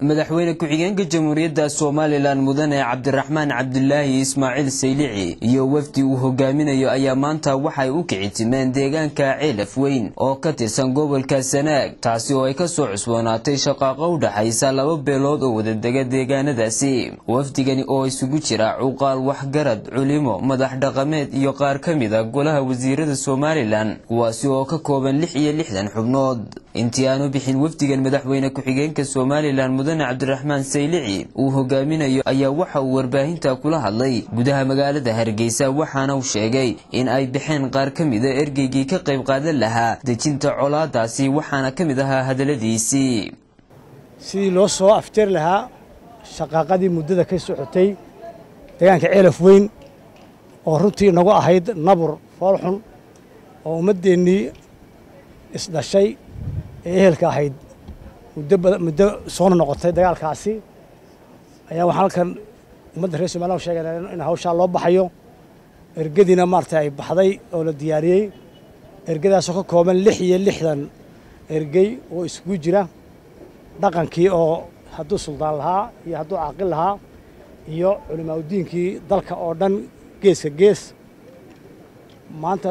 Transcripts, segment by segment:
madaxweyne ku-xigeenka jamhuuriyadda somalilan mudane cabdiraxmaan cabdulaahi ismaaciil saylici iyo wafdi uu hogaaminayo ayaa maanta waxay u kicitimeen deegaanka ceelaf weyn oo ka tirsan gobolka sanaag taasi oo ay ka soo cusboonaatay shaqaaqo u dhaxaysa laba beelood oo wadadega deegaanadaasi wafdigani oo isugu jira cuqaal waxgarad culimo madax dhaqameed iyo qaar ka mid a golaha wasiirada somalilan kuwaasi oo ka kooban lix iyo lixdan xubnood intii aanu bixin wafdigan madaxweyne ku-xigeenka somalilan mudane cabdiraxmaan saylici uu hogaaminayo ayaa waxa uu warbaahinta kula hadlay gudaha magaalada hargeysa waxaana uu sheegay in ay baxeen qaar ka mida ergeygii ka qayb qaadan lahaa dejinta colaadaasi waxaana ka mid ahaa hadalladiisii sidii loo soo afjari lahaa shaqaaqadii muddada ka socotay deegaanka ceelaf weyn oo runtii inagu ahayd nabur foolxun oo ummaddeennii isdhashay ee ehelka ahayd muddo soona noqotay dagaalkaasi ayaa waxaan halkan ummadda reer somalilan sheegayna in hawshaa loo baxayo ergadiina maarata ay baxday oo la diyaariyey ergadaasoo ka kooban lix iyo lixdan ergey oo isugu jira dhaqankii oo hadduu suldaan lahaa iyo hadduu caaqil lahaa iyo culimaaudiinkii dalka oo dhan geeska gees maanta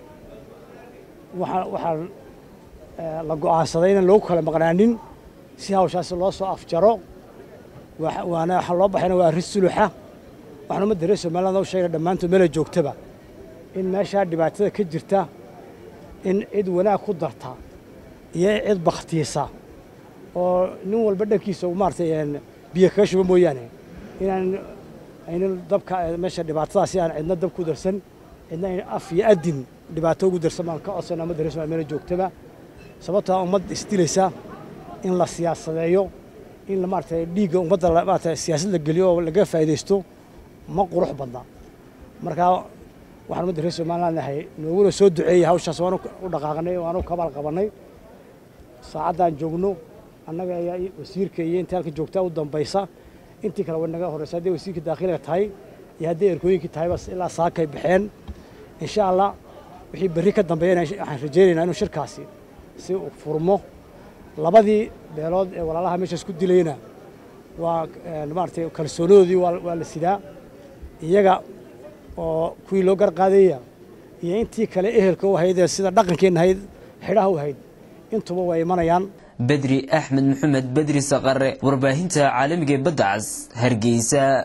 waxaan la go'aansaday inaan loogu kala maqnaanin si hawshaasi loo soo afjaro waana waxaa loo baxayna waa arrin suluxa waxaan ummadda reer somaliland u sheegna dhammaantood meela joogtaba in meeshaa dhibaatada ka jirta in cid wanaag ku darta iyo cid bakhtiisa oo nin walba dhankiisa maaratay biyo kaga shuba mooyaane inaan aynan dabka meesha dhibaatadaasi aan cidna dab ku darsan cidna aynan af iyo adin dhibaato ugu darsan baan ka codsana ummadda reer somaliland meela joogtaba sababtaa ummad isdilaysa in la siyaasadeeyo in maarata dhiigga ummadda maarata siyaasad la geliyo oo laga faa'iidaysto ma qurux badna markaa waxaan ummadda reer somaliland nahay nooguna soo duceeyey hawshaas waanu u dhaqaaqnay waanu kabaal qabannay saacaddaan joogno annaga ayaa wasiirka iyo intii halka joogtaa u dambaysa intii kale way naga horreysa hadday wasiirka daakhiliga tahay iyo hadday erkooyinkii tahayba ilaa saakay baxeen insha allah wixii berri ka dambeeyana waxaan rajaynaynaa inuu shirkaasi si uu furmo labadii beelood ee walaalaha meeshaas ku dilayna waa maaratay kalsoonadoodii waa la sidaa iyaga oo kuwii loo garqaadaya iyo intii kale ehelka u ahayd ee sida dhaqankeenna ahayd xidhaha u ahayd intuba waa imanayaan bedri axmed maxamed bedri saqare warbaahinta caalamiga ee badda cas hargeysa